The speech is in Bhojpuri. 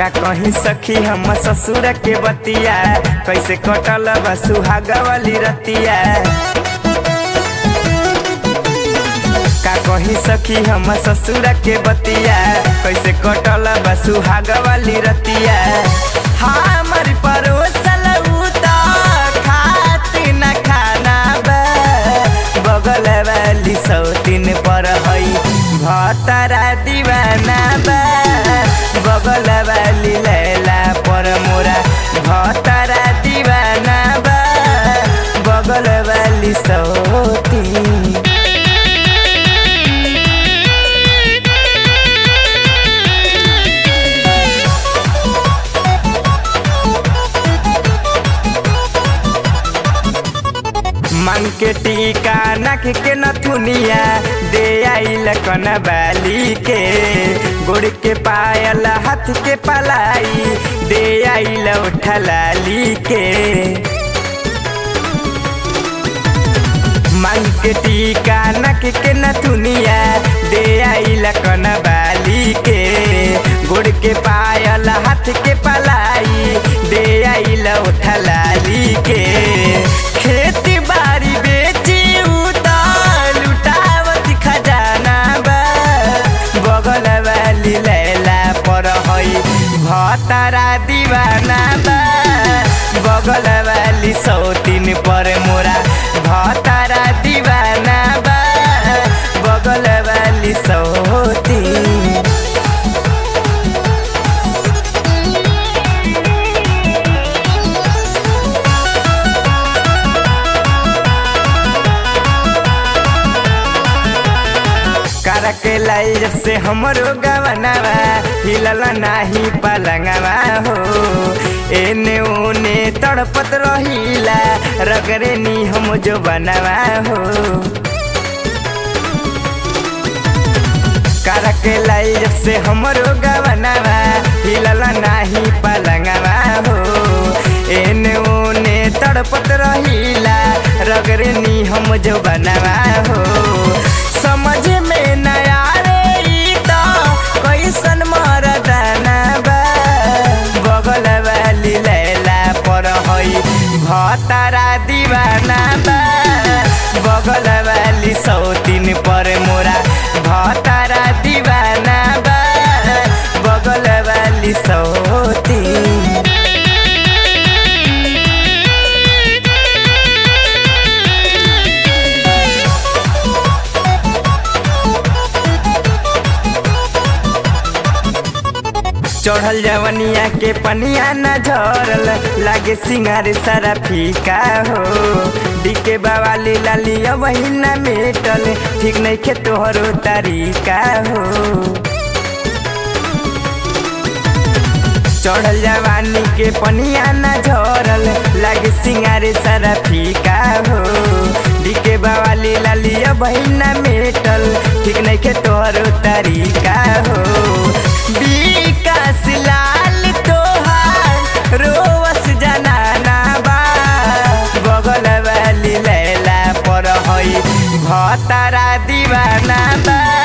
का कहीं सखी हम ससुर के बतिया कैसे कटल बा सुहाग वाली रतिया का कहीं सखी हम ससुर के बतिया कैसे कटल बा सुहाग वाली रतिया हमर परोसल उता खाती न खाना बा बगल वाली सौतीन पर हई भतरा दीवाना बा बगल वाली लैला पर मोरा भतरा दीवाना बा बगल वाली सौतीन मांग के टीका नख के नथुनिया दे आइल कन बाली के गोड़ के पायल हाथ के पलाई दे आइल उठलाली के मांग के टीका नख के नथुनिया दे आइल कन बाली के गोड़ के पायल हाथ के पलाई दे आइल उठलाली के खेती बारी बेची उतार लुटावत खजाना बा बगल वाली लैला पर हई भतरा दीवाना बा बगल वाली सौतीन पर मोरा भतरा दीवाना बा बगल वाली सौतीन कर के लाई जब से हमरो गवनवा हिलल नाही पलंगवा हो एने ओने तड़पत रहिला रगरे नी हम जो बनवा हो कर के लाई जब से हमरो गवनवा हिलल नाही पलंगवा हो एने ओने तड़पत रहिला रगरे नी हम जो बनवा हो समझ में नया रे ई त कैसन मरदाना बा बगल वाली लैला पर हई भतरा दीवाना बा बगल वाली सौतीन पर मोरा भतरा दीवाना बा बगल वाली सौतीन चढ़ल जवनिया के पनिया न झरल लागे सिंगार सारा फीका हो डीके बावाली लाली वही न मेटल ठीक नहीं खे तोहरो तरीका हो चढ़ल जवानी के पनिया न झरल लागे सिंगार सारा फीका हो डीके बावाली लाली वही न मेटल ठीक नहीं खे तोहरो तरीका हो विकास लाल तोहार रोवस जनाना बा बगल वाली लैला पर हई भतरा दीवाना बा